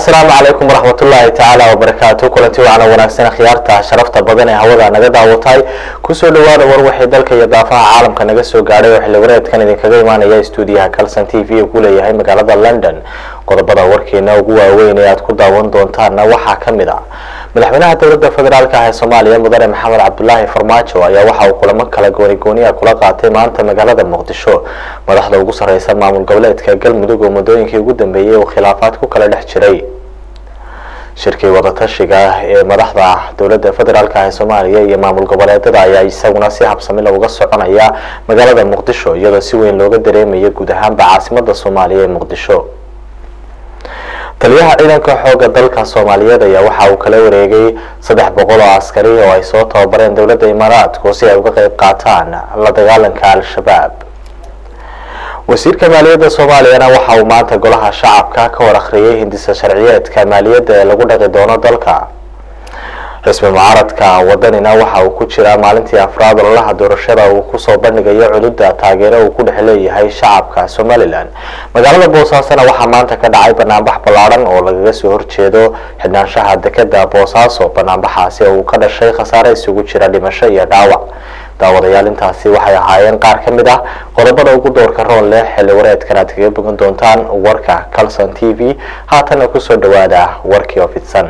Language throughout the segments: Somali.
asalaamu calaykum waraxmatullaahi tacaala wabarakaatu kulanti wacana wanaagsan khiyaarta sharafta badan ee hawada naga daawatay kusoo dhawaada war waxay dalka iyo daafaha caalamka naga soo gaadhay oo xilli wareedkan idinkaga imaanaya stuudiyaha calson t v uu ku leeyahay magaalada london qodobada warkeena ugu waaweyn ee aad ku daawan doontaanna waxaa ka mid ah madaxweynaha dowladda federaalk ah ee soomaaliya mudane maxamed cabdulaahi farmaajo ayaa waxa uu kulamo kala goonigooniya kula qaatay maanta magaalada muqdisho madaxda ugu sareysa maamul goboleedka galmudug oo muddooyinkii ugu dambeeyey uu khilaafaad ku kala dhex jiray shirkii wadatashiga ee madaxda dowladda federaalk ah ee soomaaliya iyo maamul goboleedada ayaa isaguna si habsamila uga soconaya magaalada muqdisho iyadoo si weyn looga dareemayo guud ahaanba caasimada soomaaliya ee muqdisho taliyaha ciidanka xooga dalka soomaaliyeed ayaa waxa uu kala wareegay saddex boqol oo askari oo ay soo tababareen dowladda imaaraadku si ay uga qeyb qaataan la dagaalanka al-shabaab wasiirka maaliyadda soomaaliyana waxa uu maanta golaha shacabka ka war akhriyay hindisa sharciyeedka maaliyadda ee lagu dhaqi doono dalka rasmi mucaaradka wadanina waxa uu ku jiraa maalintii afraad ololaha doorashada uu kusoo bandhigayo cududda taageero uu ku dhex leeyahay shacabka somalilan magaalada boosaasona waxaa maanta ka dhacay banaanbax ballaadhan oo lagaga soo horjeedo xidhnaanshaha dekeda boosaaso banaanbaxaasi oo uu ka dhashay khasaare isugu jira dhimasho iyo dhaawac daawadayaal intaasi waxay ahaayeen qaar ka mid ah qodobada ugu doorka roon leh xilli wareedkan aad kaga bogan doontaan warka calson t v haatana kusoo dhawaada warkii oo fidsan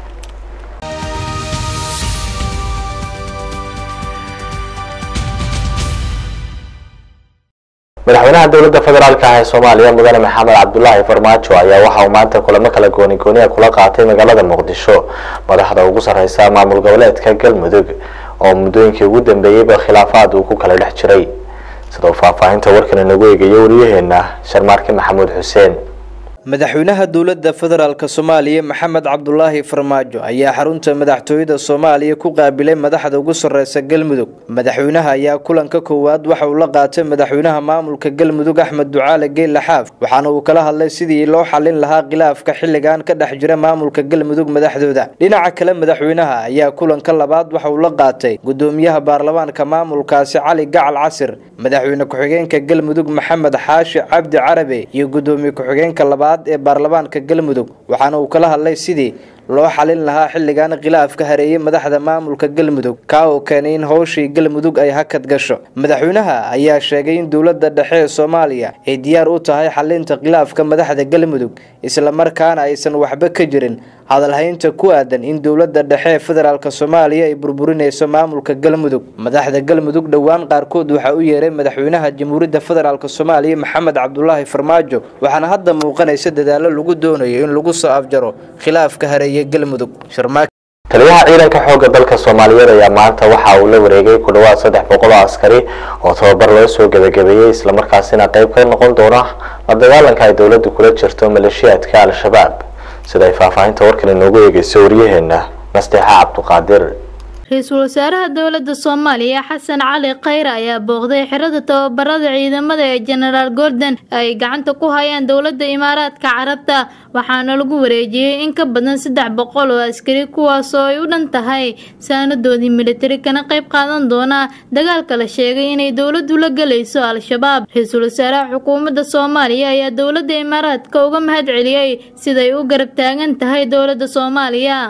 madaxweynaha dowladda federaalk ah ee soomaaliya mudane maxamed cabdulaahi farmaajo ayaa waxa uu maanta kulamo kala goonigooniya kula qaatay magaalada muqdisho madaxda ugu sareysa maamul goboleedka galmudug oo muddooyinkii ugu dambeeyeyba khilaafaad uu ku kala dhex jiray sidoo faahfaahinta warkan inagu eegayo wariyaheena sharmaarke maxamuud xuseen madaxweynaha dowladda federaalk soomaaliya maxamed cabdulaahi farmaajo ayaa xarunta madaxtooyada soomaaliya ku qaabilay madaxda ugu sareysa galmudug madaxweynaha ayaa kulanka koowaad waxa uu la qaatay madaxweynaha maamulka galmudug axmed ducaale geyle xaaf waxaana uu kala hadlay sidii loo xalin lahaa khilaafka xilligan ka dhex jira maamulka galmudug madaxdooda dhinaca kale madaxweynaha ayaa kulanka labaad waxa uu la qaatay gudoomiyaha baarlamaanka maamulkaasi cali gacal casir madaxweyne ku-xigeenka galmudug maxamed xaashi cabdi carabe iyo gudoomiye ku-xigeenka labaad ee baarlamaanka galmudug waxaana uu kala hadlay sidii loo xalin lahaa xilligan khilaaf ka hareeyay madaxda maamulka galmudug kaa oo keenay in howshii galmudug ay hakad gasho madaxweynaha ayaa sheegay in dowladda dhexe ee soomaaliya ay diyaar u tahay xalinta khilaafka madaxda galmudug islamarkaana aysan waxba ka jirin hadalhaynta ku aadan in dowladda dhexe ee federaalk soomaaliya ay burburinayso maamulka galmudug madaxda galmudug dhowaan qaarkood waxaa u yeeray madaxweynaha jamhuuriyadda federaalk soomaaliya maxamed cabdulaahi farmaajo waxaana hadda muuqanaysa dadaalo lagu doonayo in lagu soo afjaro khilaafka hareeye galmudug taliyaha ciidanka xooga dalka soomaaliyeed ayaa maanta waxa uu la wareegay ku dhawaad saddex boqol oo askari oo tababar loo soo gebagabeeyey islamarkaasina qeyb ka noqon doona la dagaalanka ay dowladdu kula jirto maleeshiyaadka al-shabaab sida ay faahfaahinta warkan inoogu eegeyso waryaheena nasteexa cabduqaadir ra-iisul wasaaraha dowladda soomaaliya xasan cali khayre ayaa booqday xirada tababarada ciidamada ee jenaraal gordon ay gacanta ku hayaan dowladda imaaraadka carabta waxaana lagu wareejiyey in ka badan saddex boqol oo askari kuwaasoo ay u dhan tahay saanadoodii militari kana qayb qaadan doona dagaalka la sheegay inay dowladdu la gelayso al-shabaab ra-iisul wasaaraha xukuumadda soomaaliya ayaa dowladda imaaraadka uga mahad celiyey siday u garab taagan tahay dowladda soomaaliya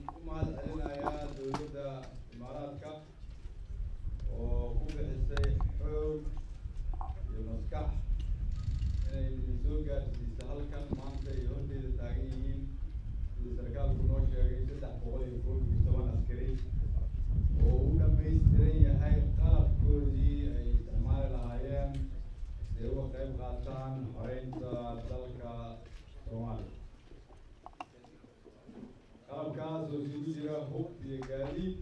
qalabkaas oo isugu jira hub iyo gaadiid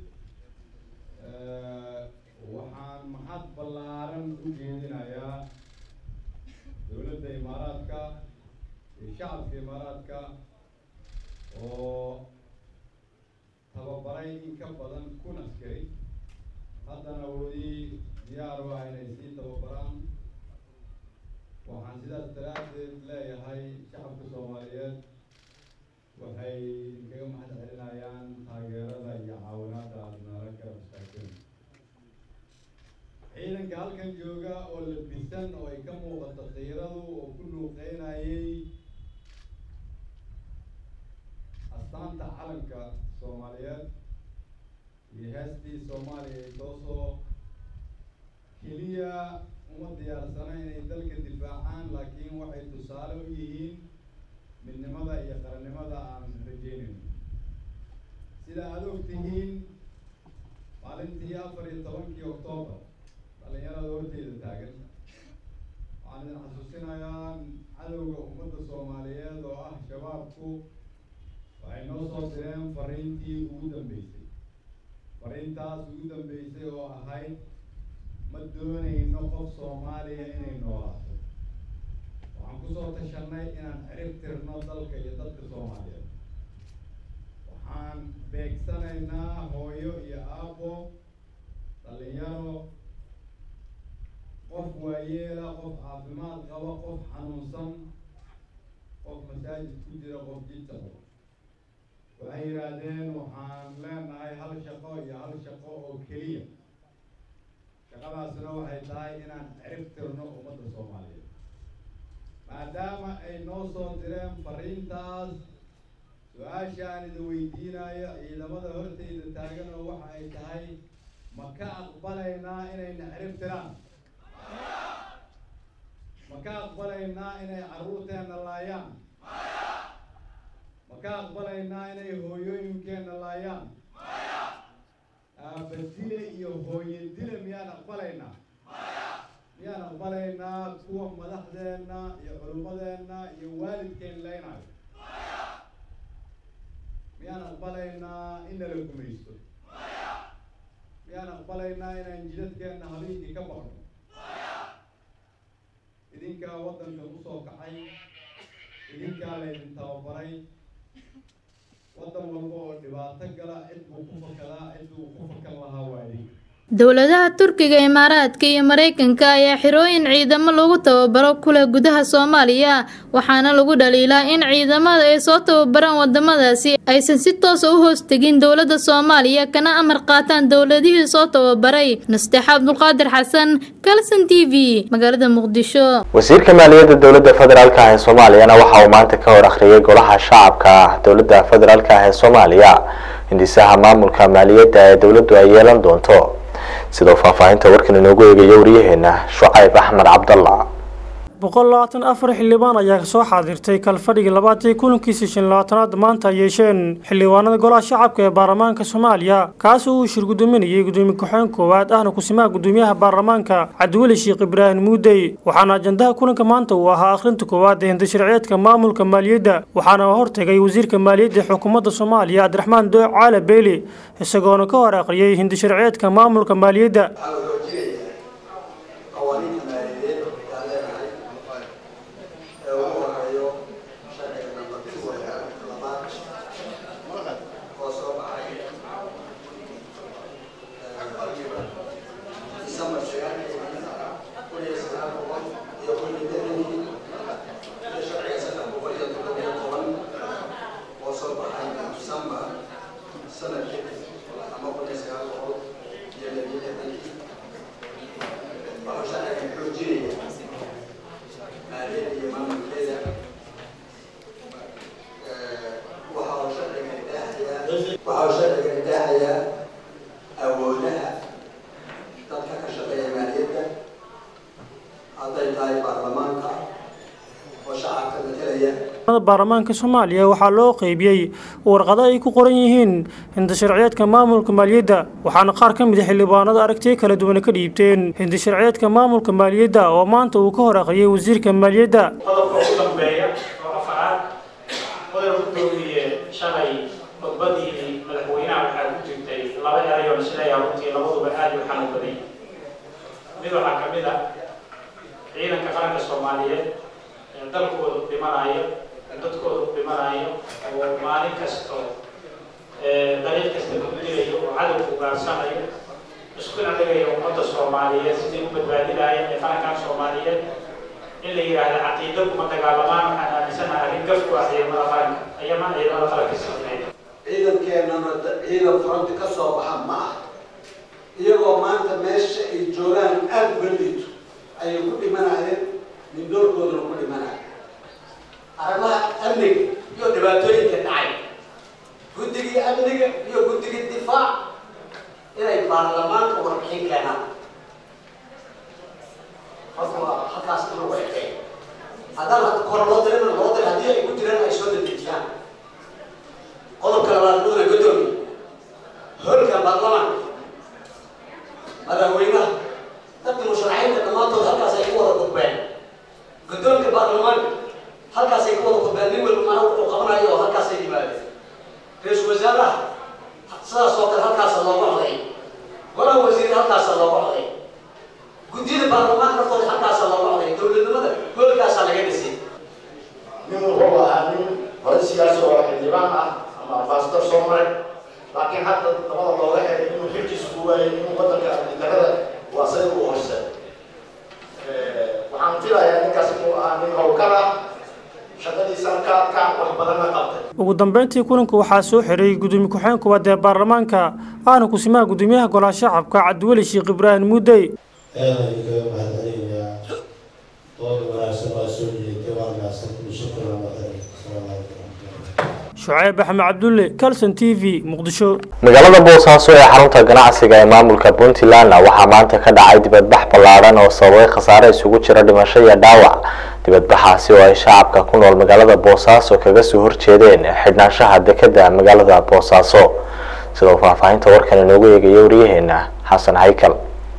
waxaan maxad ballaaran u jeedinayaa dowladda imaaraadka iyo shacabka imaaraadka oo tababaray in ka badan kun askari haddana weli diyaar u ah inay sii tababaraan waxaan sidaas daraaddeed leeyahay shacabka soomaaliyeed waxay idinkaga mahad celinayaan taageerada iyo caawinaada aada nala garab istaagteen ciidanka halkan jooga oo labisan oo ay ka muuqato qiiradu oo ku luuqeynayay astaanta calanka soomaaliyeed iyo heestii soomaaliya ay soo soo keliya uma diyaarsana inay dalka difaacaan laakiin waxay tusaale u yihiin midnimada iyo qarannimada aan rajeynayno sida aada og tihiin maalintii afar iyo tobankii oktoobar dhalinyarada horteyda taagan waxaan idin xasuusinayaa cadowga ummadda soomaaliyeed oo ah shabaabku waxay noo soo direen fariintii ugu dambeysay fariintaas ugu dambeysay oo ahayd ma doonayno qof soomaaliya inay noolaato waxaan kusoo tashanay inaan cirib tirno dalka iyo dadka soomaaliyeed waxaan beegsanaynaa hooyo iyo aabo dhalinyaro qof waayeela qof caafimaad qaba qof xanuunsan qof masaajid ku jira qof jidtaqo waxay yidhaahdeen waxaan leenahay hal shaqo iyo hal shaqo oo keliya shaqadaasna waxay tahay inaan cirib tirno ummadda soomaaliyeed maadaama ay noo soo direen fariintaas su-aashaan idin weydiinayo ciidamada horteyda taagan oo waxa ay tahay ma ka aqbalaynaa inayna cirib tiraan ma ka aqbalaynaa inay carruurteenna laayaan ma ka aqbalaynaa inay hooyooyinkeenna laayaan aabadile iyo hooye dile miyaan aqbalaynaa miyaan aqbalaynaa kuwa madaxdeenna iyo culummadeenna iyo waalidkeen leynayo miyaan aqbalaynaa in nala gumaysto miyaan aqbalaynaa inaan jidadkeenna habeenkii ka baqno idinkaa waddanka usoo kacay idinkaa laydin tababaray waddan walba oo dhibaato gala cid buu ku fakadaa cid buu ku fakan lahaa waa idinka dowladaha turkiga imaaraadka iyo mareykanka ayaa xirooyin ciidamo lagu tababaro ku leh gudaha soomaaliya waxaana lagu dhaliilaa in ciidamada ay soo tababaraan wadamadaasi aysan si toosa u hoos tegin dowladda soomaaliya kana amar qaataan dowladihii soo tababaray nasteex cabdulqaadir xasan kalson t v magaalada muqdisho wasiirka maaliyadda dowladda federaalk ah ee soomaaliyana waxa uu maanta ka hor akhriyay golaha shacabka dowladda federaalk ah ee soomaaliya hindisaha maamulka maaliyadda ee dowladdu ay yeelan doonto sidoo faahfaahinta warkan inoogu eegayo wariyaheena shucayb axmed cabdalla boqol labaatan afar xildhibaan ayaa kasoo xaadirtay kalfadhigii labaatan kulankiisii shan labaatanaad maanta ay yeesheen xildhibaanada golaha shacabka ee baarlamaanka soomaaliya kaas oo uu shir gudoominayay gudoomiye ku-xeen koowaad ahna kusimaha gudoomiyaha baarlamaanka cabdiweli sheekh ibraahim muudey waxaana ajandaha kulanka maanta uu ahaa akhrinta koowaad ee hindasharciyeedka maamulka maaliyadda waxaana hortegay wasiirka maaliyadda ee xukuumadda soomaaliya cabdiraxmaan dooc caala beeli isagoona ka hor akhriyay hindasharciyeedka maamulka maaliyadda waxaa sharciga idaacayaa awoodaha dadka ka shaqeeya maaliyadda hadday tahay baarlamaanka oo shacabka matalaya baarlamaanka soomaaliya waxaa loo qeybiyey warqado ay ku qoran yihiin hindasharciyeedka maamulka maaliyadda waxaana qaar ka mid a xildhibaanada aragtiyo kala duwan ka dhiibteen hindasharciyeedka maamulka maaliyadda oo maanta uu ka hor akhriyay wasiirka maaliyadda qodobka ugu dambeeya oo afaraad qodob ku doomiye shalay khudbadii madaxweynaha waxaa ku jirtay laba eray oo isleeyaha runtii labaduba aad u xanuun baday mid waxaa ka mid ah ciidanka qaranka soomaaliyeed ee dalkooda u dhimanayo ee dadkooda u dhimanayo oo maalin kasto dariiq kasta ku dilayo oo cadowga ugaarsanayo iskuna dhigayo ummadda soomaaliyeed sidii u badbaadinayeen ee qarankan soomaaliyeed in la yidhaahdo caqiido kuma dagaalamaan waxaan aaminsanahay arrin gaf ku ah ciidamada qaranka ayama ciidamada qaranka sameeya ciidankeenana ciidan fronti ka soo baxa ma ah iyagoo maanta meesha ay joogaan aada uga liito ayay ku dhimanayeen mindoorkooduna ku dhimanaya arrimaha amniga iyo dhibaatooyinka dhacay marka waa halkaas in lagu ekay haddana kore loo dirin loo diray haddii ay ku jiraan ay soo dedejiyaan qodobka labaad mudane gudoomiye holka baarlamaanka madaxweynaha dadka musharaxiinta dhammaantood halkaas ay ku wada gudbeen guddoonka baarlamaanka halkaas ay ku wada gudbeen nin walba mana wuxuu qabanayo oo halkaas ay yimaadeen ra-iisul wasaaraha sidaas oo kale halkaasa looga coday golaha wasiir halkaasa looga coday guddiyada baarlamaanka naftooda halkaasa looga coday dowladnimada hoolkaasaa laga dhisay nin wuxuu ahaa nin hore siyaasi oo xildhibaan ah ama ambasador soo maray laakiin hadda dabada looga helay inuu xilkiisa ku waayay inuu wadanka ardidarada waa say u horse waxaan filayaa ninkaas inuu ahaa nin howlkar ah shaqadiisa halkaa ka wax badanna qabtay ugu dambeyntii kulanka waxaa soo xiray gudoomiye ku-xigeen koowaad ee baarlamaanka ahna kusimaha gudoomiyaha golaha shacabka cabdiweli sheekh ibraahim muudey aadaan idinkaga mahadcelinayaa dooda wanaagsan waa soo jeedtay waa mahadsan shukran mahadcelin asalaamu calaykum shucayb axmed cabdulle calson t v muqdisho magaalada boosaaso ee xarunta ganacsiga ee maamulka puntlandna waxaa maanta ka dhacay dibadbax ballaadhan oo sababay khasaare isugu jira dhimasho iyo dhaawac dibadbaxaasi oo ay shacabka ku nool magaalada boosaaso kaga soo horjeedeen xidhnaanshaha dekeda magaalada boosaaso sidoo faahfaahinta warkan inoogu eegaya waryaheena xasan haykal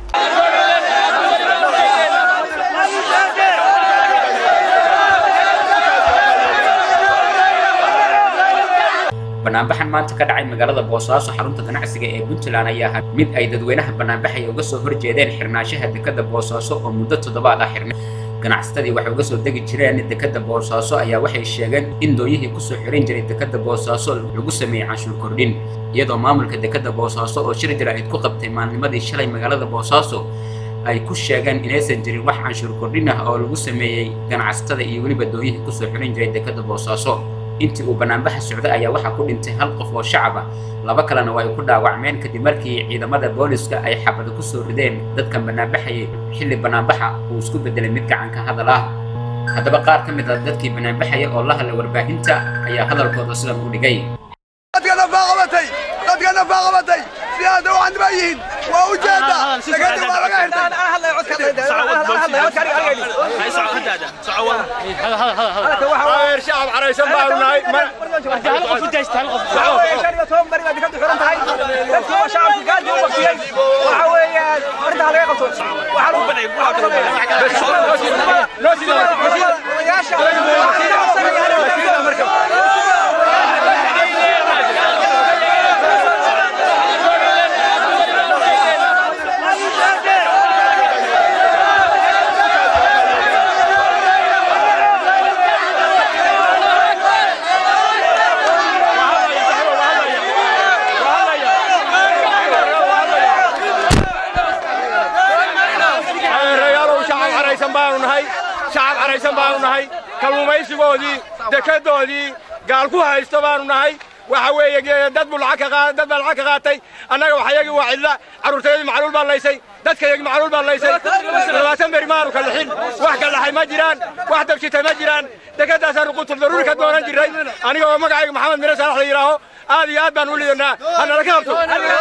banaanbaxan maanta ka dhacay magaalada boosaaso xarunta ganacsiga ee puntland ayaa ahaa mid ay dadweynaha banaanbaxaya uga soo horjeedeen xirnaanshaha dekada boosaaso oo muddo toddobaad ah xirnay ganacsatadii waxay uga soo degi jireen dekada boosaaso ayaa waxay sheegeen in dooyihii kusoo xiran jiray dekada boosaaso lagu sameeyey canshuur kordhin iyadoo maamulka dekada boosaaso oo shir jaraa'id ku qabtay maalnimadii shalay magaalada boosaaso ay ku sheegeen inaysan jirin wax canshuur kordhin ah oo lagu sameeyey ganacsatada iyo weliba dooyihii kusoo xiran jiray dekada boosaaso intii uu banaanbaxa socday ayaa waxaa ku dhintay hal qof oo shacab ah laba kalena waa ay ku dhaawacmeen kadib markii ciidamada booliska ay xabada ku soo rideen dadkan banaanbaxayay xilli banaanbaxa uu isku bedelay mid gacanka hadal ah haddaba qaar ka mid ah dadkii banaanbaxaya oo la hadlay warbaahinta ayaa hadalkooda sidan u dhigay dadkana faaqabatay dadkana faaqabatay sidaada u candibaa yihiin waa u jeeda degadi waa laga xirtay shacab caraysan baanu nahay baanu nahay shacab caraysan baanu nahay kalluumaysigoodii dekedoodii gaal ku haysto baanu nahay waxa weeye dad buu lacag ka dad baa lacag ka qaatay annaga waxayagii waa cidla carruurtayadii macluul baan laysay dadkayagii macluul baan laysay labaatan beri maanu ka lixin wax ka dhaxay ma jiraan wax dabshitay ma jiraan dekedaasaanu qutul daruuri ka doonan jirray aniga oo magacayga maxamed mire saalax la yidhaaho aad iyo aad baan u lidanaa hanala ka qabto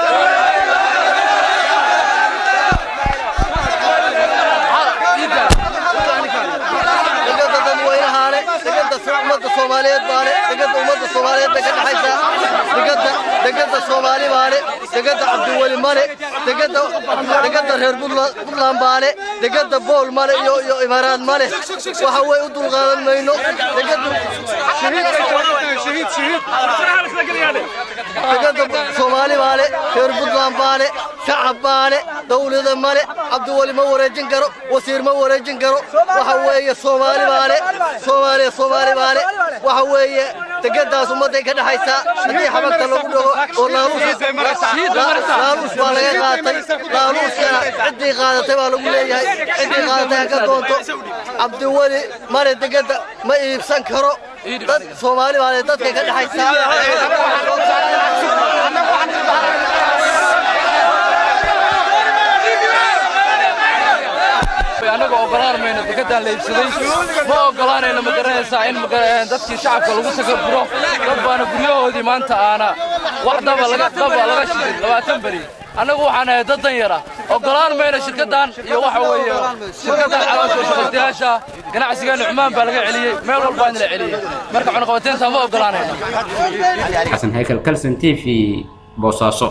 ummadda soomaaliyeed baale degada ummadda soomaaliyeed bay ka dhaxaysaa degada degada soomaali baale degada cabdiweli male degada degada reer puntland baale degada bool male iyo iyo imaaraad male waxa way u dulqaadan mayno degada degada soomaali baale reer puntland baale shacab baale dawlada male cabdiweli ma wareejin karo wasiir ma wareejin karo waxa weeye soomaali baale soomaaliya soomaali baale waxa weeye degadaas ummadday ka dhaxaysaa haddii xabagta lagu dhago oo laaluus baa laga qaatay laaluuskana ciddii qaadatay baa lagu leeyahay ciddii qaadatay ha ka doonto cabdiweli male degada ma iibsan karo dad soomaali baale dadkay ka dhaxaysaa anaga ogolaan mayno dekedaan la iibsaday ma ogolaanayno ma garanaysaa in dadkii shacabka lagu sakaburo dad baana guryahoodii maanta aana wax daba laga daba laga shidin labaatan beri annagu waxaan ahay dad dan yara ogolaan mayna shirkaddan iyo waxa weeye shirkaddan caloosha shaqaystayaasha ganacsigeena cumaan baa laga celiyey meel walbaa in la celiyey marka cunaqabateynta ma ogolaanayno xasan haykel kalson t v boosaaso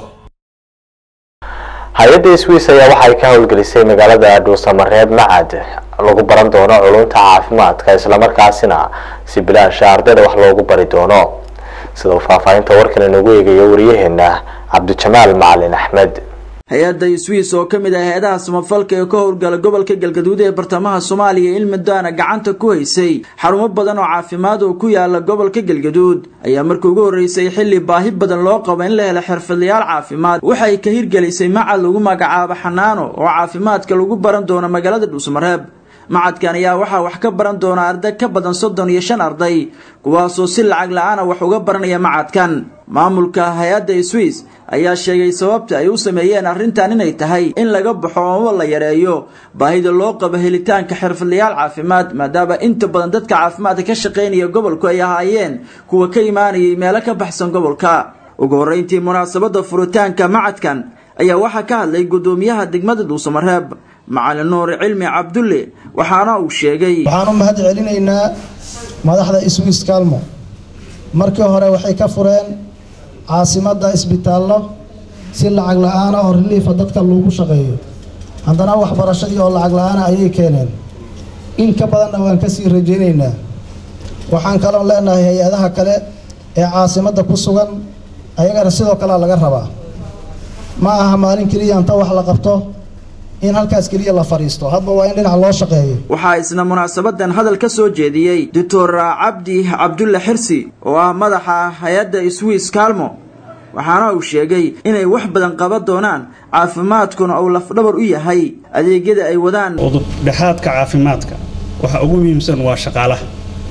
hay-adda swiss ayaa waxay ka howlgelisay magaalada dhuusamareeb macad lagu baran doono culunta caafimaadka islamarkaasina si bilaasha ardayda wax loogu bari doono sida uu faahfaahinta warkan inagu eegayo wariyaheena cabdijamaal macalin axmed hay-adda swiss oo ka mid ah hay-adaha samafalka ee ka howlgala gobolka galgaduud ee bartamaha soomaaliya ilmidaana gacanta ku haysay xarumo badan oo caafimaad oo ku yaala gobolka galgaduud ayaa markii ugu horreysay xilli baahi badan loo qabo in la helo xirfadlayaal caafimaad waxay ka hirgelisay macad lagu magacaabo xanaano oo caafimaadka lagu baran doono magaalada dhuusmareeb macadkan ayaa waxaa wax ka baran doona arday ka badan soddon iyo shan arday kuwaasoo si lacag la-aana wax uga baranaya macadkan maamulka hay-adda swiss ayaa sheegay sababta ay u sameeyeen arrintan inay tahay in laga baxo oo la yareeyo baahida loo qabo helitaanka xirfadlayaal caafimaad maadaama inta badan dadka caafimaadka ka shaqaynaya gobolku ay ahaayeen kuwa ka imaanayay meelo ka baxsan gobolka ugu horreyntii munaasabadda furitaanka macadkan ayaa waxaa ka hadlay guddoomiyaha degmada dhuusamareeb macalin nuur cilmi cabdulle waxaana uu sheegay waxaan u mahad celinaynaa madaxda swiss kalmo markii hore waxay ka fureen caasimadda isbitaallo si lacag la-aana oo reliifa dadka lagu shaqeeyo haddana waxbarashadii oo lacag la-aana ayay keeneen in ka badanna waan kasii rajaynaynaa waxaan kaloo leenahay hay-adaha kale ee caasimadda ku sugan ayagana sidoo kalea laga rabaa ma aha maalin keliya inta wax la qabto in halkaas keliya la fadhiisto hadba waa in dhinac loo shaqeeyo waxaa isna munaasabadan hadal ka soo jeediyey doctor cabdi cabdulle xirsi oo ah madaxa hay-adda swiss kalmo waxaana uu sheegay inay wax badan qaban doonaan caafimaadkuna uu lafdhabar u yahay adeegyada ay wadaan udubdhexaadka caafimaadka waxa ugu muhiimsan waa shaqaalaha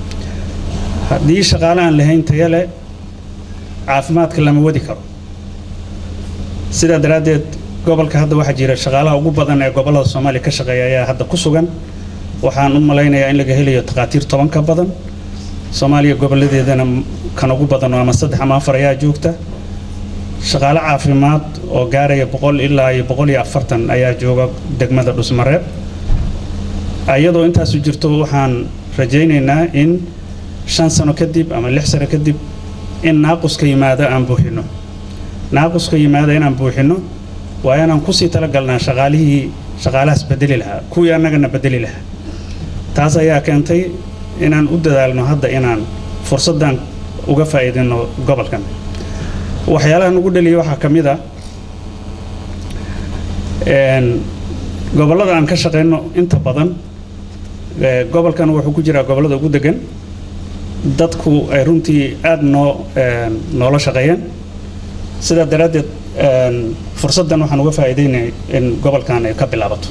haddii shaqaale aan lahayn tayale caafimaadka lama wadi karo sidaa daraaddeed gobolka hadda waxaa jira shaqaalaha ugu badan ee gobollada soomaaliya ka shaqeeya ayaa hadda ku sugan waxaan u malaynayaa in laga helayo takhaatiir toban ka badan soomaaliya gobolladeedana kan ugu badan ama saddex ama afar ayaa joogta shaqaale caafimaad oo gaaraya boqol ilaa iyo boqol iyo afartan ayaa jooga degmada dhusmareeb iyadoo intaasu jirto waxaan rajaynaynaa in shan sano kadib ama lix sano kadib in naaquska yimaada aan buuxino naaquska yimaada inaan buuxino waa inaan kusii talagalnaa shaqaalihii shaqaalahaas bedeli lahaa kuwii annagana bedeli lahaa taas ayaa keentay inaan u dadaalno hadda inaan fursaddan uga faa'iidino gobolkan waxyaalahan ugu dhaliyay waxaa ka mid a gobollada aan ka shaqayno inta badan gobolkan wuxuu ku jiraa gobollada ugu degan dadku ay runtii aada noo noola shaqeeyeen sidaa daraaddeed fursaddan waxaan uga faa'iidaynay in gobolkan ay ka bilaabato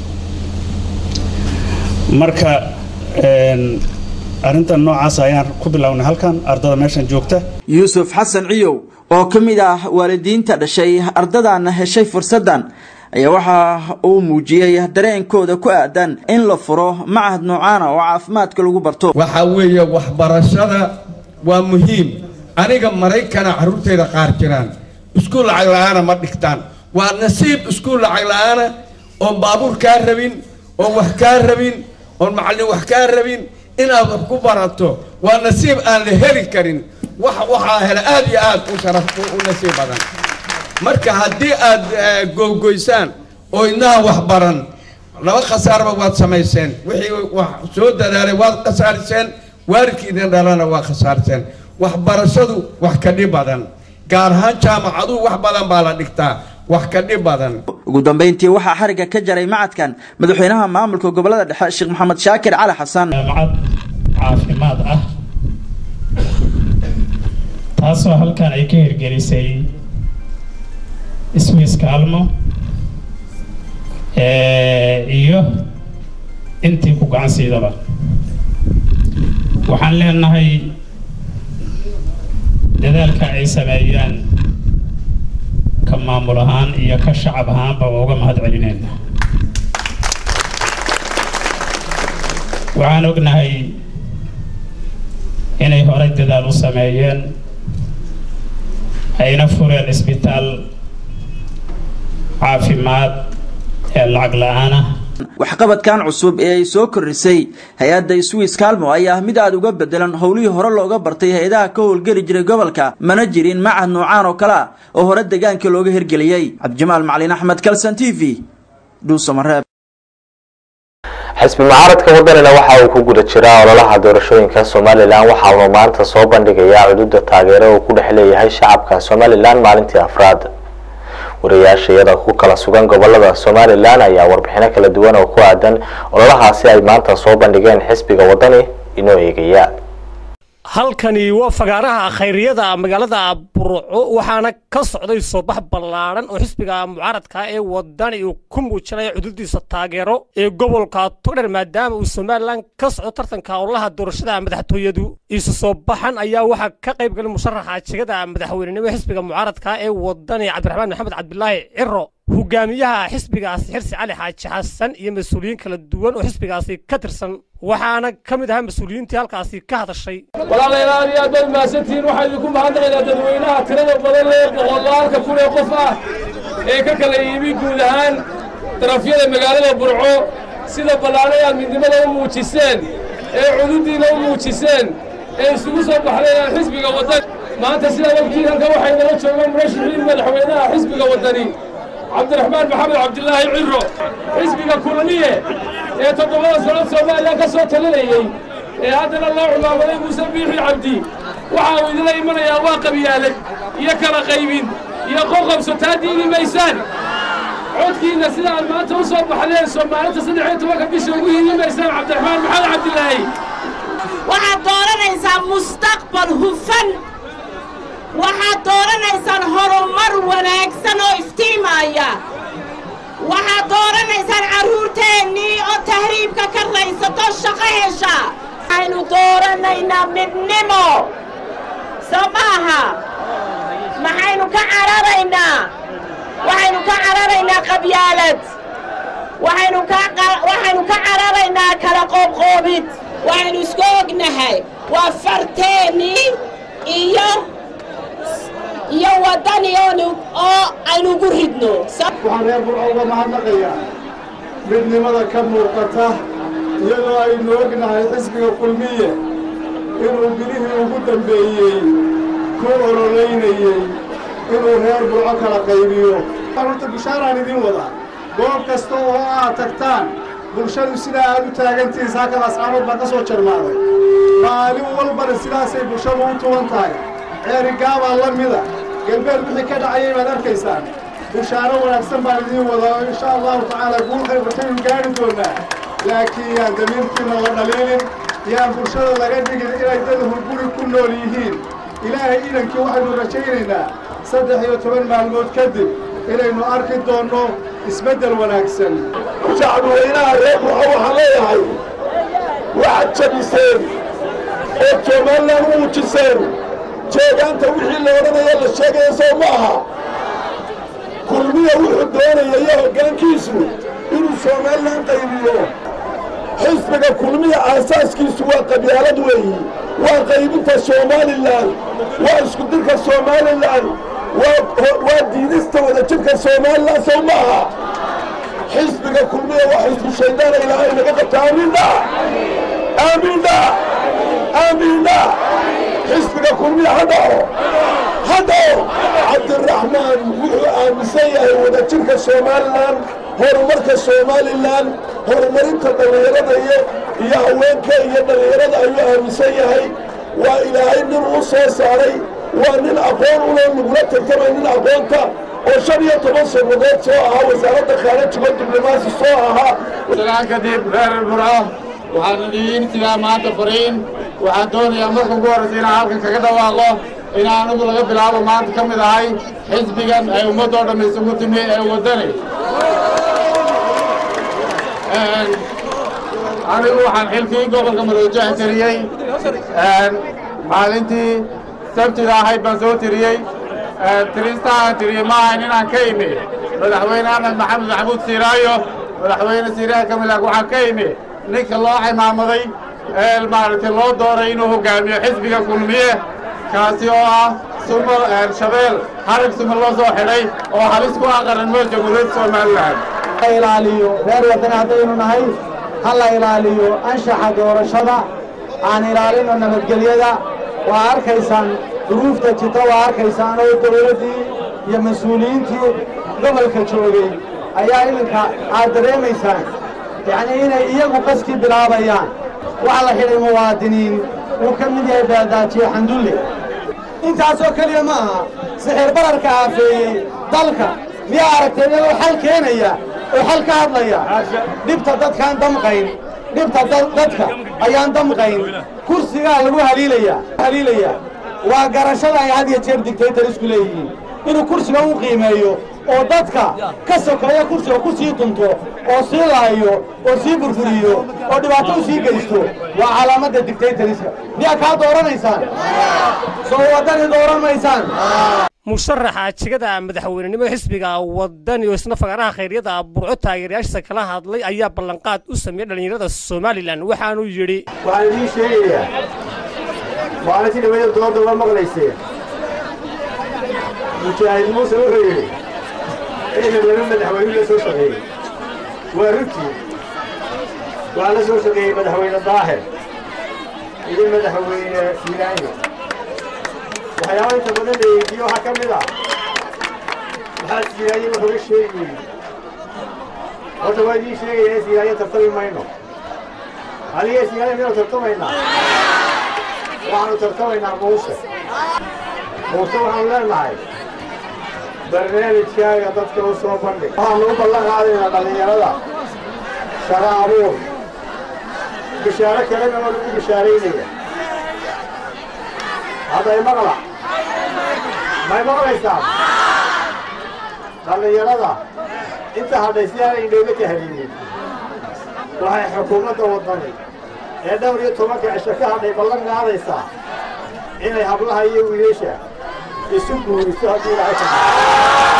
marka arrintan noocaas ayaan ku bilownay halkan ardada meeshan joogta yuusuf xasan ciyow oo ka mid ah waalidiinta dhashay ardadan heshay fursaddan ayaa waxa uu muujiyey dareenkooda ku aadan in la furo macahad noocaana oo caafimaadka lagu barto waxaa weeye waxbarashada waa muhiim aniga maraykana carruurtayda qaar jiraan iskuul lacag la-aana ma dhigtaan waa nasiib iskuul lacag la-aana oon baabuur kaa rabin oon wax kaa rabin oon macallin wax kaa rabin inaad wax ku barato waa nasiib aan la heli karin wax waxaa hela aad iyo aad u sharaf u nasiib badan marka haddii aad goygoysaan oo idnaha wax baran laba khasaarba waad samayseen wixii wax soo dadaalay waad khasaariseen waalidkiidin dhalana waa khasaariseen waxbarashadu wax ka dhib badan gaar ahaan jaamacadu wax badan baa la dhigtaa wax ka dhib badan ugu dambeyntii waxaa xariga ka jaray macadkan madaxweynaha maamulka gobolada dhexe sheekh maxamed shaakir cali xasan macad caafimaad ah taasoo halkan ay ka hirgelisay swiss kaalmo iyo intii ku gacansiidaba waxaan leenahay dadaalka ay sameeyaan ka maamul ahaan iyo ka shacab ahaanba waa uga mahad celinayna waxaan ognahay inay horay dadaal u sameeyeen ayna fureen isbitaal caafimaad ee lacag la-aan ah waxqabadkan cusub ee ay soo kordhisay hay-adda swiss calmo ayaa ah mid aad uga bedelan howlihii hore looga bartay hay-adaha ka howlgeli jiray gobolka mana jirin macad noocaan oo kale ah oo hore deegaanka looga hirgeliyey cabdijamaal macalin axmed kalsan t v dhuusamareeb xisbi mucaaradka wadanina waxa uu ku guda jiraa ololaha doorashooyinka somalilan waxa uuna maanta soo bandhigayaa cududa taageero uu ku dhex leeyahay shacabka somalilan maalintii afraad wariyaasha iyada ku kala sugan gobolada somalilan ayaa warbixino kala duwan oo ku aadan ololahaasi ay maanta soo bandhigeen xisbiga wadani inoo eegaya halkani waa fagaaraha khayriyada magaalada burco waxaana ka socday soobax ballaadhan oo xisbiga mucaaradka ee wadani uu ku muujinaya cududiisa taageero ee gobolka togdher maadaama uu somalilan ka socdo tartanka ololaha doorashada madaxtooyadu isu soo baxan ayaa waxaa ka qayb galay musharaxa jegada madaxweynenimo xisbiga mucaaradka ee wadani cabdiraxmaan maxamed cabdilaahi ciro hogaamiyaha xisbigaasi xirsi cali xaaji xasan iyo mas-uuliyiin kala duwan oo xisbigaasi ka tirsan waxaana ka mid ahaa mas-uuliyiintii halkaasi ka hadashay walaalayaal aad iyo aad baad mahadsantihiin waxaa idinku mahadnaqaynaa dadweynaha tirada badan ee boqolaalka kun ee qof ah ee ka kala yimi guud ahaan darafyada magaalada burco sida ballaanay aad midnimada u muujiseen ee cududiina u muujiseen ee isugu soo baxdeen xisbiga waddani maanta sidaa ogtiin halka waxay nala joogaan murashaxiin madaxweynaha xisbiga waddani cabdiraxmaan maxamed cabdilaahi ciro xisbiga kulmiye ee toddobada sanad soomaaliya ka soo talinayey ee haddana loo cumaamaday muuse biixi cabdi waxa uu idinla imanayaa waa qabyaalad iyo kala qaybin iyo qoqobso taa diidi maysaan codkiinna sida aad maanta u soo baxdeen soomaalinta saddex iyo tobanka bisha ugu hiili maysaan cabdiraxmaan maxamed cabdilaahi waxaad dooranaysaa mustaqbal hufan waxaad dooranaysaan horumar wanaagsan oo iftiimaya waxaad dooranaysaan carruurteennii oo tahriibka ka raysato shaqo hesha waxaynu dooranaynaa midnimo soo maaha maxaynu ka cararaynaa waxaynu ka cararaynaa qabyaalad waxaynu ka waxaynu ka cararaynaa kala qoobqoobid waxaynu isku ognahay waa farteennii iyo iyo waddani oo aynu ugu ridno waxaan reer burco uga mahadnaqayaa midnimada ka muuqata iyadoo aynu ognahay xisbiga kulmiye inuu bilihii ugu dambeeyey ku ololeynayey inuu reer burco kala qaybiyo horta bishaaraan idin wadaa goob kasta oo aad tagtaan bulshadu sidaa aad u taagantihiin saakada asxaabood baa ka soo jarmaaday maalin walbana sidaasay bulshadu u tuwan tahay ceerigaabaa la mida galbeed wixii ka dhacayay baad arkaysaan bushaaro wanaagsan baan idiin wadaa oo insha allahu tacaala guul khayr bataynu gaari doonaa laakiin yaan damiirkiina la dhaliilin yaan bulshada laga dhigin inay dad hurguri ku nool yihiin ilaahay idankii waxaynu rajaynaynaa saddex iyo toban maalmood kadib inaynu arki doonno isbeddel wanaagsan shacbiweynaha reer buuxa waxaan leeyahay waxaad jabiseen oo somalilan u muujiseen jeegaanta wixii la odhanaya la sheegaya soo ma aha kulmiya wuxuu doonaya iyo hoggaankiisu inuu somalilan qaybiyo xisbiga kulmiya aasaaskiisu waa qabyaalad weeyi waa qaybinta somalilan waa iskudirka somalilan waa diidista wadajirka somalilan soo ma aha xisbiga kulmiya waa xisbu shaydaana ilaahay naga qabta aamiindha aamiindha aamiindha xisbiga kulmiya ha dhaco ha dhaco cabdiraxmaan wuxuu aaminsan yahay wadajirka somalilan horumarka somalilan horumarinta dhallinyarada iyo iyo haweenka iyo dhallinyarada ayuu aaminsan yahay waa ilaahay nin uu soo saaray waa nin aqoon ula lagula tartamay nin aqoonta oo shan iyo toban sannadood soo ahaa wasaaradda khaarajiga diblomaasi soo ahaa salaan kadib reer burco waxaan idiin sidaa maanta fariin waxaan doonayaa marka ugu horraysa inaan halkan kaga dhawaaqo in anigu laga bilaabo maanta ka mid ahay xisbigan ay ummaddoo dhamma isugu timi ee waddani anigu waxaan xilkii gobolka madoojaha tiriyey maalintii sabtida ahayd baan soo tiriyey tiristaan tiriyey ma ahayn inaan ka imi madaxweyne axmed maxamed maxamuud siiraayo madaxweyne siiraayo kamilaag waxaan ka imi ninka loo cimaamaday ee maaragtay loo dooray inuu hogaamiyo xisbiga kulmiye kaasi oo ah sumo shabeel harag sumo loo soo xidhay oo halis ku ah qaranimada jamhuuriyadda somalilan la ilaaliyo reer wadani haddaynu nahay ha la ilaaliyo anshaxa doorashada aan ilaalino nabadgelyada waa arkaysaan duruufta jirta waa arkaysaan oo dowladdii iyo mas-uuliyiintii gobolka joogay ayaa iminka aad dareemaysaan yacnii inay iyagu qaskii bilaabayaan waxa la xidhay muwaadiniin uu ka mid yahay baadaajiye xandulle intaasoo keliya ma aha sixir bararka aafeeyey dalka miyaa aragtay iyagoo xal keenaya oo xal ka hadlaya dhibta dadkaan damqayn dhibta dadka ayaan damqayn kursigaa lagu haliilaya haliilaya waa garashada ay had iyo jeer digtaytar isku leeyihiin inuu kursiga u qiimeeyo oo dadka ka sokeeya kursiga ku sii dunto oo sii laayo oo sii burburiyo oo dhibaato u sii geysto waa calaamadda dictaytoriska miyaa kaa dooranaysaan soo waddani dooran maysaan musharaxa jegada madaxweynenimo xisbiga wadani oo isna fagaaraha khayryada burco taageerayaashiisa kala hadlay ayaa ballanqaad u sameeyey dhallinyarada somalilan waxaanuu yidhi waxaan idiin sheegayaa maalintii dhaweyda dooda waa maqlayseen mujaahid muuse wuxuu yidhi inay laba madaxweyne la soo shaqeeyey waa runtii waxaa la soo shaqeeyey madaxweyne daahir iyo madaxweyne filaanyo waxyaaba inta badan la weydiiyo waxaa ka mid ah maxaa siiraaye wuxuga sheegi weydi horta waa idiin sheegaya in siiraaye tartami mayno aniga siiraaye miyanu tartamaynaa waxaanu tartamaynaa muuse muuse waxaanu leenahay barnaamijkaaga dadka u soo bandhig waxaanu u ballan qaadaynaa dhallinyarada shaqo abuur bishaaro kalena waa lagu bishaaraynaya hadday maqla may maqlaysaan dhallinyarada inta hadhay si aanay inooga tahriibin waxay xukuumadda waddani ee dhowr iyo tobanka cisho ka hadhay ballan qaadaysaa inay hablaha iyo wiilasha isu guuriso haddii ilaahay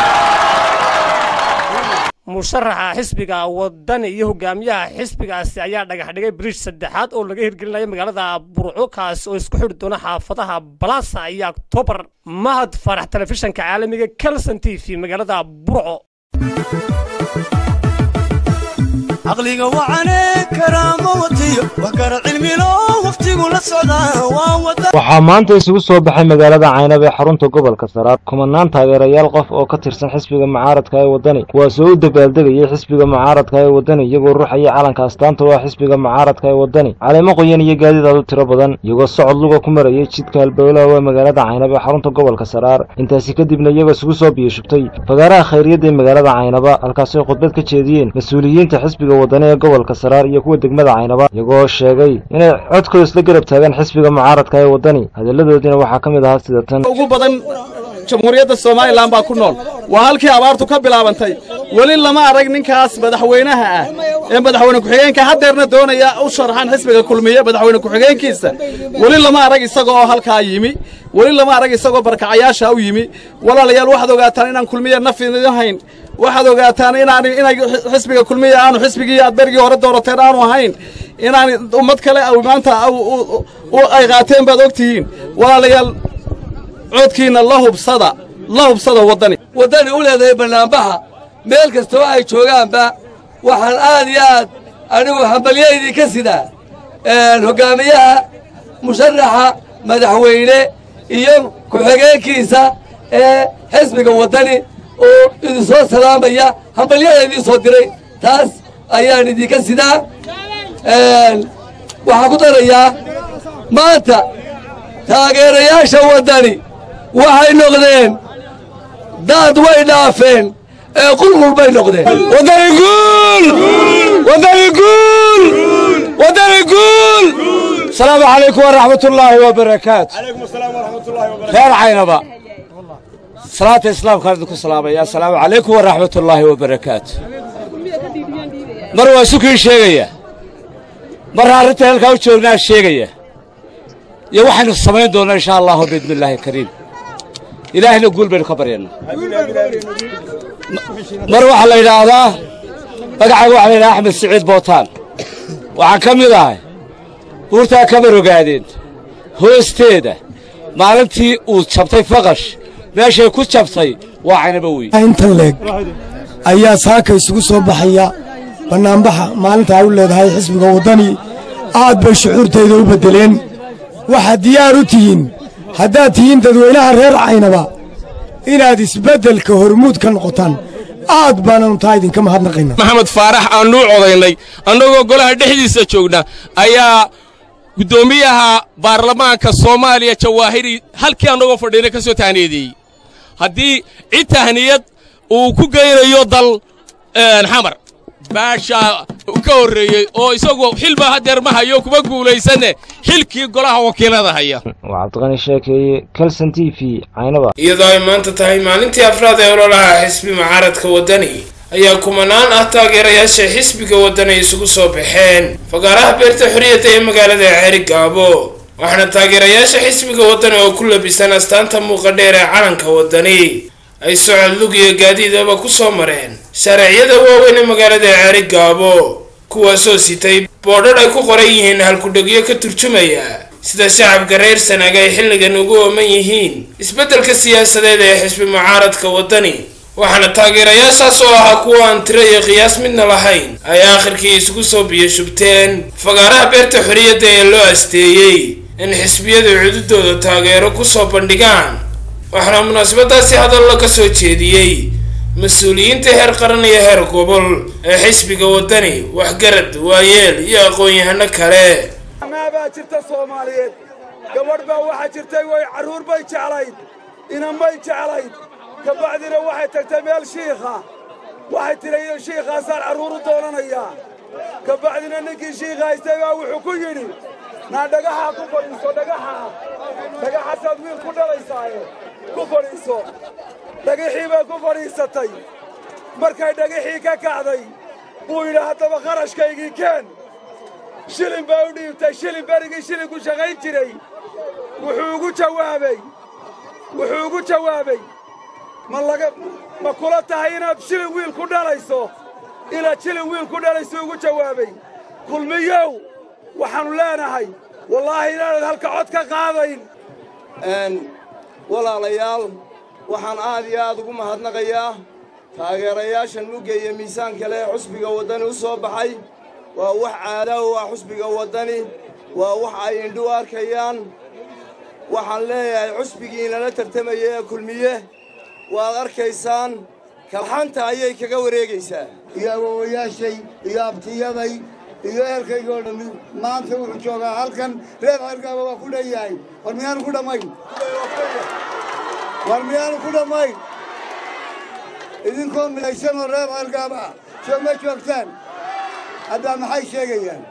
musharaxa xisbiga wadani iyo hogaamiyaha xisbigaasi ayaa dhagax dhigay biriish saddexaad oo laga hirgelinayo magaalada burco kaasi oo isku xidhi doona xaafadaha balasa iyo octobar mahad farax telefishanka caalamiga kelson t v magaalada burco caqliga wacane karaamo watiyo wax kara cilmilo waqtigu la socdaa waa wada waxaa maanta isugu soo baxay magaalada caynab ee xarunta gobolka saraar kumanaan taageerayaal qof oo ka tirsan xisbiga mucaaradka ee waddani kuwaasoo u dabaaldegayay xisbiga mucaaradka ee waddani iyagoo ruuxaya calanka astaanta oo ah xisbiga mucaaradka ee waddani caleemo qoyan iyo gaadiid aad u tiro badan iyagoo socod luga ku marayay jidka halbowlaha ee magaalada caynab ee xarunta gobolka saraar intaasi kadibna iyagoo isugu soo biyashubtay fagaaraha khayriyadda ee magaalada caynaba halkaasoo khudbad ka jeediyeen mas-uuliyiinta xisbiga waddani ee gobolka saraar iyo kuwa degmada caynaba iyagoo sheegay inay codkooda isla garab taagaan xisbiga mucaaradka ee waddani hadalladoodiina waxaa ka mid ahaa sida tan ugu badan jamhuuriyadda somalilan baa ku nool waa halkii abaartu ka bilaabantay weli lama arag ninkaas madaxweynaha ah ee madaxweyne ku-xigeenka haddeerna doonaya u sharaxan xisbiga kulmiye madaxweyne ku-xigeenkiisa weli lama arag isaga oo halkaa yimi weli lama arag isagoo barkacayaasha u yimi walaalayaal waxaad ogaataan inaan kulmiye nafihayn waxaad ogaataan inaan inay xisbiga kulmiye aanu xisbigii aad berigii hore doorateen aanu ahayn inaan ummad kale maanta ay qaateen baad ogtihiin walaalayaal codkiinna la hubsada la hubsada waddani waddani u leedahay bannaanbaxa meel kasta oo ay joogaanba waxaan aad iyo aad anigu hambalyaydii ka sidaa hoggaamiyaha musharaxa madaxweyne iyo ku-xigeenkiisa ee xisbiga waddani oo idinsoo salaamaya hambalyada idiin soo diray taas ayaan idinka sidaa waxaan ku darayaa maanta taageerayaasha waddani waxay noqdeen daad way dhaafeen ee qulqul bay noqdeen waddani guul waddani guul waddani guul asalaamu calaykum waraxmatullaahi wabarakaatu reer caynaba salaata islaamkaan idinku salaamaya assalaamu calaykum waraxmatullaahi wabarakaatu mar waa sukii sheegaya marna arrinta halkaa u joognaa sheegaya iyo waxaynu samayn doonnaa insha allahu biidni illaahi kariim ilaahina guul baynu ka baryanaa mar waxaa la yidhaahdaa magacayga waxaa la yidhaha axmed siciid bootaan waxaan ka mid ahay buurtaa kamar ogaadeen hoosteeda maalintii uu jabtay faqash meeshay ku jabtay waa caynaba wey intan leeg ayaa saaka isugu soo baxaya bannaanbaxa maalinta ay u leedahay xisbiga waddani aad bay shucuurtayda u beddeleen waxaad diyaar u tihiin haddaad tihiin dadweynaha reer caynaba inaad isbeddelka hormuud ka noqotaan aad baananu taa idinka mahadnaqayna maxamed faarax aannu codaynay annagoo golaha dhexdiisa joogna ayaa guddoomiyaha baarlamaanka soomaaliya jawaahiri halkii annagoo fadhiina ka soo tahniyadeeyey haddii cid tahniyad uu ku geynayo dal xamar baasha ka horreeyey oo isagu xilba hadeer ma hayo kuma guulaysanne xilkii golaha wakiilada haya waa cabdiqani sheekeeye kalson t v caynaba iyadoo ay maanta tahay maalintii afraad ee ololaha xisbi mucaaradka waddani ayaa kumanaan ah taageerayaasha xisbiga waddani isugu soo baxeen fagaaraha beerta xorriyadda ee magaalada ceeri gaabo waxaana taageerayaasha xisbiga waddani oo ku labisan astaanta muuqa dheer ee calanka waddani ay socod lug iyo gaadiidaba ku soo mareen shareecyada waaweyn ee magaalada ceeri gaabo kuwaasoo sitay boodhadh ay ku qoran yihiin halkudhegyo ka turjumaya sida shacabka reer sanaag ay xilligan ugu ooman yihiin isbeddelka siyaasadeed ee xisbi mucaaradka waddani waxaana taageerayaashaas oo ahaa kuwa aan tiro iyo qiyaas midna lahayn ay aakhirkii isugu soo biyashubteen fagaaraha beerta xorriyadda ee loo asteeyey in xisbiyadu cududooda taageero kusoo bandhigaan waxaana munaasabadaasi hadallo ka soo jeediyey mas-uuliyiinta heer qaran iyo heer gobol ee xisbiga waddani waxgarad waayeel iyo aqoon-yahano kale baa jirta soomaaliyeed gabadh baa waxaa jirtay way carruur bay jeclayd inanbay jeclayd kabacdina waxay tagtay meel shiikha waxay tidhi shiikhaasaan carruur u doonanayaa kabacdina ninkii shiikha haystay baa wuxuu ku yidhi naa dhagaxaa ku fadhiiso dhagaxaa dhagaxaasaad wiil ku dhalaysaaye ku fadhiiso dhagixii bay ku fadhiisatay markay dhagixii ka kacday buu yidhi haddaba qarashkaygii keen shilin baa u dhiibtay shilin berigii shilinku shaqayn jiray wuxuu ugu jawaabay wuxuu ugu jawaabay ma laga ma kula tahay inaad shilin wiil ku dhalayso inaad shilin wiil ku dhalayso ugu jawaabay kulmiyow waxaannu leenahay wallaahi inaanad halka cod ka qaadayn walaalayaal waxaan aad iyo aad ugu mahadnaqayaa taageerayaashan mugga iyo miisaanka leh xusbiga waddani u soo baxay waa wax caada u ah xusbiga waddani waa wax ay indhu arkayaan waxaan leeyahay xusbigiinala tartamaya ee kulmiye waad arkaysaan kalxanta ayay kaga wareegaysaa iyo awowayaashay iyo abtiyaday iyo eerkaygoo dhammi maanta wuxuu joogaa halkan reer ceergaaba waa ku dhanyahay war miyaanu ku dhammayn war miyaanu ku dhammayn idinkoo midaysanoo reer ceergaaba ah soo ma joogtaan haddaa maxay sheegayaan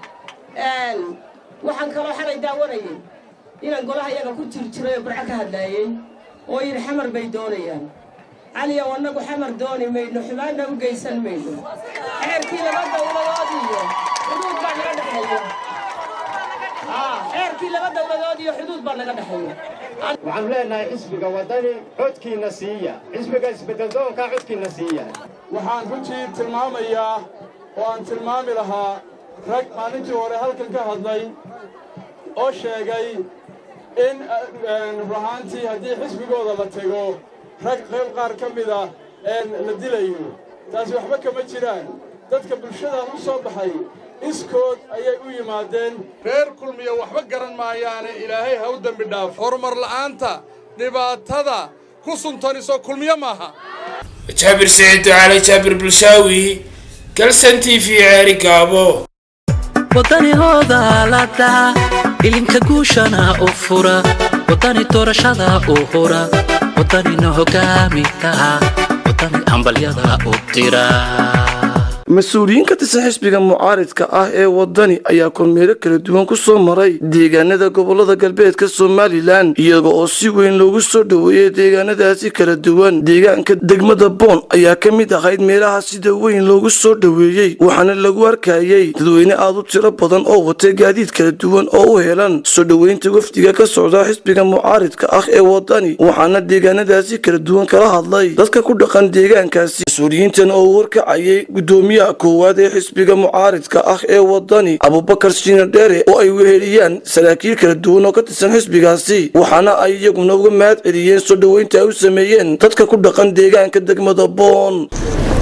waxaan kaloo xalay daawanayay inaan golaha iyaga ku jir jiray oo barco ka hadlaayey oo yidhi xamar bay doonayaan caliyow annagu xamar dooni mayno xumaanna u geysan mayno xeerkii laba dawladood iyo xuduud baa naga dhexeeya xeerkii laba dawladood iyo xuduud baa naga dhexeeya waxaanu leenahay xisbiga waddani codkiinna siiya xisbiga isbeddeldoonkaa codkiinna siiya waxaan runtii tilmaamayaa oo aan tilmaami lahaa rag maalintii hore halkan ka hadlay oo sheegay in ruhaantii haddii xisbigooda la tego rag qayb qaar ka mid ah la dilayo taasi waxba kama jiraan dadka bulshada u soo baxay iskood ayay u yimaadeen reer kulmiya waxba garan maayaane ilaahay ha u dembi dhaaf horumar la'aanta dhibaatada ku suntaniso kulmiyo maaha jaabir siciid ducaale jaabir bulshaawi galsan t v ceeri gaabo waddanihooda la dhaca ilinka guushana u fura waddani doorashada u hura waddanina hogaami kaha waddani hambalyada u dira mas-uuliyiin ka tirsan xisbiga mucaaridka ah ee waddani ayaa kormeero kala duwan ku soo maray deegaanada gobolada galbeedka somalilan iyaga oo si weyn loogu soo dhoweeyey deegaanadaasi kala duwan deegaanka degmada boon ayaa ka mid ahayd meelaha sida weyn loogu soo dhoweeyey waxaana lagu arkayey dadweyne aad u tiro badan oo watay gaadiid kala duwan oo u helan soo dhoweynta wafdiga ka socda xisbiga mucaaridka ah ee waddani waxaana deegaanadaasi kala duwan kala hadlay dadka ku dhaqan deegaankaasi mas-uuliyiintan oo warkacayay gudoomiye koowaad ee xisbiga mucaaridka ah ee waddani abubakar shiina dheere oo ay weheliyaan saraakiil kala duwan oo ka tirsan xisbigaasi waxaana ay iyaguna uga mahad celiyeen soo dhoweynta ay u sameeyeen dadka ku dhaqan deegaanka degmada boon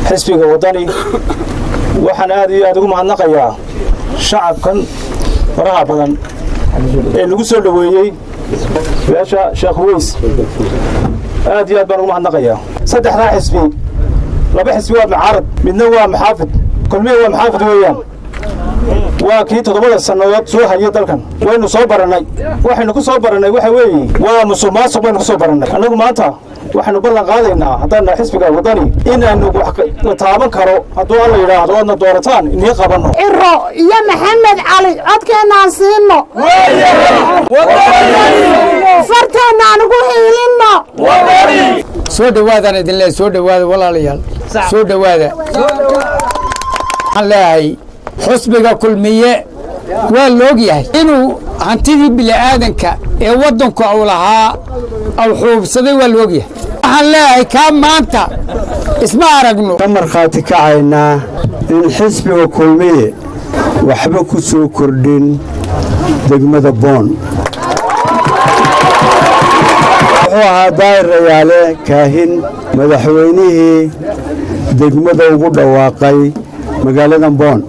xisbiga waddani waxaan aad iyo aad ugu mahadnaqayaa shacabkan faraha badan ee nagu soo dhoweeyey beesha sheekh weys aad iyo aad baan ugu mahadnaqayaa saddexdaa xisbi laba xisbi waa mucaarad midna waa maxaafid kulmihi waa maxaafid weeyaan waa kii toddobada sannadood soo hayay dalkan waynu soo barannay waxaynu ku soo barannay waxa weeye waa musuq maasuq baynu ku soo barannay annagu maanta waxaynu ballan qaadaynaa haddaan xisbiga waddani inaynu wax la taaban karo hadduu alla yidhaahdo oodna doorataan inii qabanno ciro iyo maxamed cali codkeennaan siino farteennaan ugu hiilinno soo dhowaadaan idin leeyahay soo dhowaada walaalayaal soo dhowaada waxaan leeyahay xusbiga kulmiye waa loog yahay inuu hantidii bili'aadanka ee waddanku uu lahaa au xuubsaday waa loog yahay waxaan leeyahay kaa maanta isma aragno ka markhaati kacaynaa in xisbiga kulmiye waxba ku soo kordhin degmada boon wuxuu ahaa daa'ir rayaale kaahin madaxweynihii degmada ugu dhawaaqay magaaladan boon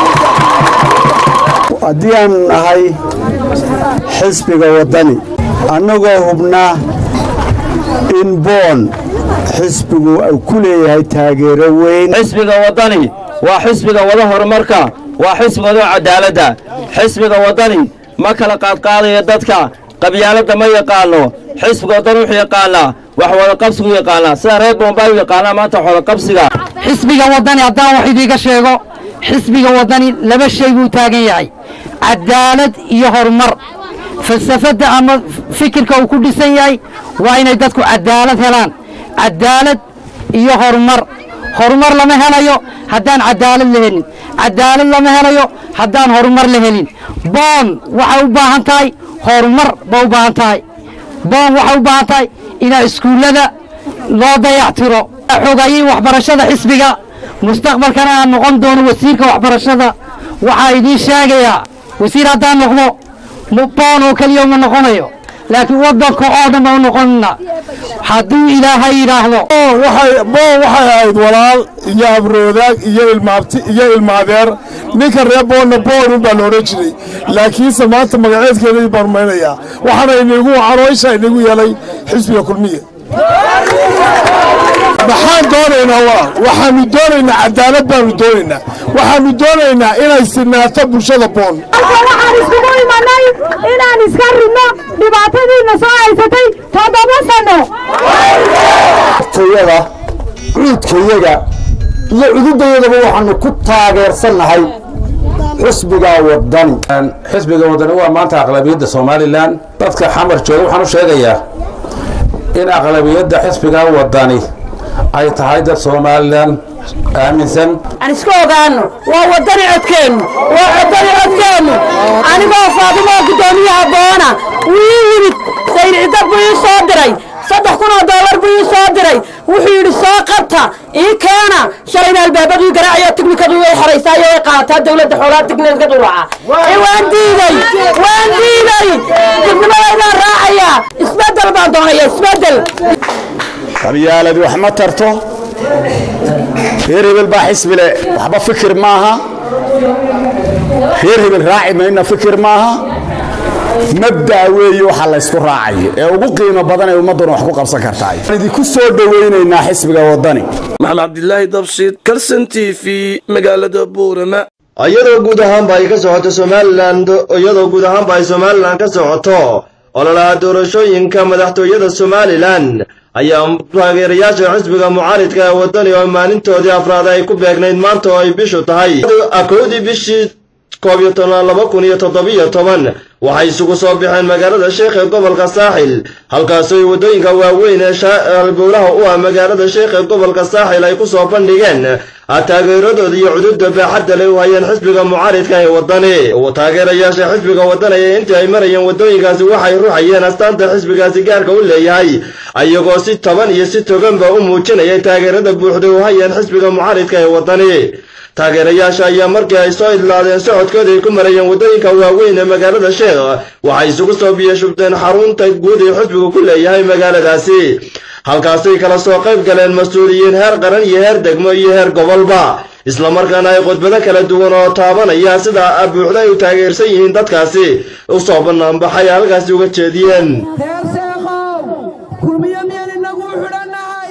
haddii aan nahay xisbiga waddani annagoo hubnaa in boon xisbigu uu ku leeyahay taageero weyn xisbiga waddani waa xisbiga wada horumarka waa xisbiga wada cadaaladda xisbiga waddani ma kala qaadqaadayo dadka qabyaaladda ma yaqaano xisbiga waddani wuxuu yaqaanaa wax wadaqabsigu yaqaanaa sida reer bombay u yaqaanaa maanta wax wadaqabsiga xisbiga waddani haddaan wax idiiga sheego xisbiga waddani laba shay buu taagan yahay cadaalad iyo horumar falsafadda ama fikirka uu ku dhisan yahay waa inay dadku cadaalad helaan cadaalad iyo horumar horumar lama helayo haddaan cadaalad la helin cadaalad lama helayo haddaan horumar la helin boon waxay u baahan tahay horumar ba u baahan tahay boon waxay u baahan tahay inaa iskuullada loo dayactiro xogayay waxbarashada xisbiga mustaqbalkana aan noqon doono wasiirka waxbarashada waxaa idiin sheegayaa wasiir haddaan noqdo boon oo keliya uma noqonayo laakiin waddanka oo dhan baa u noqonina hadduu ilaahay yidhaahdo boon waxay ahayd walaal iyo habroodaag iyo ilmaabti iyo ilmaadeer ninka reer boonna boonun baa la odhan jiray laakiinse maanta magaceedkeedii baan maynayaa waxaana inagu caroysha inagu yeelay xisbiga kulmiye maxaan doonaynaa walaal waxaanu doonaynaa cadaalad baanu doonaynaa waxaanu doonaynaa inay sinaato bulshada boon waxaan iskugu imanay inaan iska ridno dhibaatadiina soo haysatay toddoba sano tayada cuudkayaga iyo cududayadaba waxaanu ku taageersannahay xisbiga waddani xisbiga waddani waa maanta aqlabiyadda somalilan dadka xamar jooga waxaan u sheegayaa in aqlabiyadda xisbiga waddani ay tahay dad somalilan aaminsan aan iska ogaano waa waddani codkeennu waa waddani codkeennu anigoo faadimo guddoomiyaha boona wuu ii yimid sayid cidda buu ii soo diray saddex kun oo dollar buu ii soo diray wuxuu yidhi soo qabta ii keena shalayna albaabadii garaacayo tiknikadu way xaraysaayo way qaadataa dowladda xoolaha tiknikad u raaca ee waan diiday waan diiday dibnimadeydaan raacaya isbeddel baan doonaya isbeddel qabyaalad wax ma tarto reer hebel baa xisbile waxba fikir maaha reer hebel raaci mayna fikir maaha mabdaa weeye waxaa laysku raacayo ee ugu qiimo badan ee ummadduna wax ku qabsan kartaay waxaan idinku soo dhowaynaynaa xisbiga waddani maxamed cabdilaahi dabshiid kalson t v magaalada buurama iyadoo guud ahaanba ay ka socoto somalilan iyadoo guud ahaanba ay somalilan ka socoto ololaha doorashooyinka madaxtooyada somalilan ayaa taageerayaasha xisbiga mucaaridka ee waddani oo maalintoodii afraad ay ku beegnayd maanta oo ay bishu tahay kowdii bishii koob iyo toban laba kun iyo toddobiyo toban waxay isugu soo baxeen magaalada sheekh ee gobolka saaxil halkaasoo waddooyinka waaweyn ee halbowlaha u ah magaalada sheekh ee gobolka saaxil ay ku soo bandhigeen taageeradooda iyo cududa baaxadda leh u hayeen xisbiga mucaaridka ee waddani taageerayaasha xisbiga waddani ee intii ay marayeen waddooyinkaasi waxay ruxayeen astaanta xisbigaasi gaarka u leeyahay ayagoo si toban iyo si toganba u muujinayay taageerada buuxda u hayeen xisbiga mucaaridka ee waddani taageerayaasha ayaa markii ay soo idlaadeen socodkooda ay ku marayeen waddooyinka waaweyn ee magaalada sheekh waxay isugu soo biyashubteen xarunta guud ee xusbigu ku leeyahay magaaladaasi halkaasay kala soo qayb galeen mas-uuliyiin heer qaran iyo heer degmo iyo heer gobolba islamarkaana ay khudbado kala duwan oo taabanaya sida buuxda ay u taageersan yihiin dadkaasi u soo banaanbaxay halkaasi uga jeediyeen reer sheekhow kulmiyo miyaan inagu u xidhannahay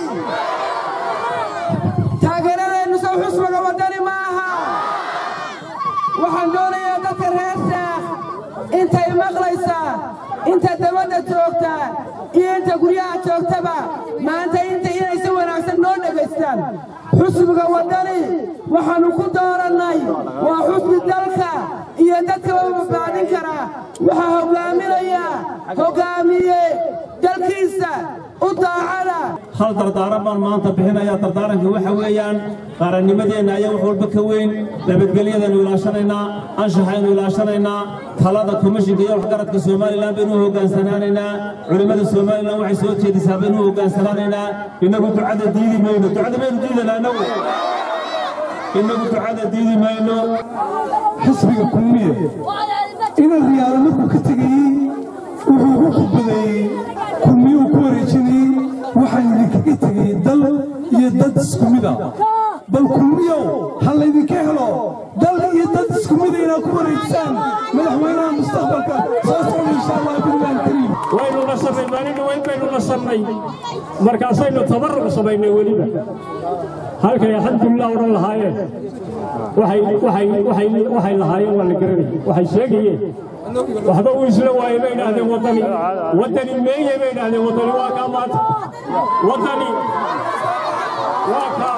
taageeradeennu sow xusbiga waddani ma aha waxaan doonayaa dadka reer sheekh intay maqlaysaa inta dabadda joogta iyo inta guryaha joogtaba maanta inta inay si wanaagsan noo dhegaystaan xusbiga waddani waxaannu ku doorannay waa xusbi dalka iyo dadkaba badbaadin karaa waxaa hoggaaminaya hoggaamiye dalkiisa u daacada hal dardaaran baan maanta bixinayaa dardaaranka waxa weeyaan qarannimadeenna ayaa wax walba ka weyn nabadgelyadaynu ilaashanaynaa anshaxaynu ilaashanaynaa talada komishinka iyo waxgaradka somalilan baynu u hoggaansanaanaynaa culimmada somalilan waxay soo jeedisaa baynu u hoggaansanaanaynaa innagu ducada diidi mayno ducada baynu diidanaa innagu innagu ducada diidi mayno xisbiga kulmiye inan riyaalo markuu ka tegayey wuxuu ugu khudbadeeyey kulmiyuu ku wareejinayey waxaan idinkaga tegay dal iyo dad isku mid ah bal kulmiyow ha laydinka helo dal iyo dad isku mida inaad ku wareejisaan madaxweynaha mustaqbalka soo socda insha allah billahi kariim waynu nasannay maalin dhaweyn baynu nasannay markaasaynu tabarruc samaynay weliba halkay alxamdulilah odhan lahaayeen waxay waxay waxay waxay lahaayeen waa la garanay waxay sheegayeen waxba uu isla waayey bay idhaahdeen waddani waddani meeye bay idhaahdeen waddani waa kaa maanta waddani waa kaa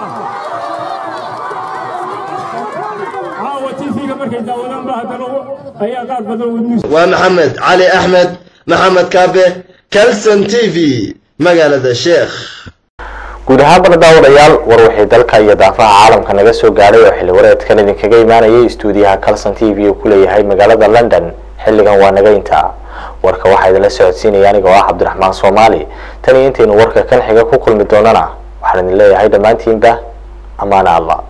caawa tifiga markay daawadaan ba haddana ayaa qaar badan wadniis waa maxamed cali axmed maxamed kaabe calson t v magaalada sheekh guud ahaanbana daawadayaal war waxay dalka iyo daafaha caalamka naga soo gaadhay oo xilli wareedkan idinkaga imaanayay istuudiyaha calson t v uu ku leeyahay magaalada london xilligan waa naga intaa warka waxaa idinla socodsiinaya aniga oo ah cabdiraxmaan soomaali tan iyo intaynu warka kan xiga ku kulmi doonana waxaan idin leeyahay dhammaantiinba ammaana allah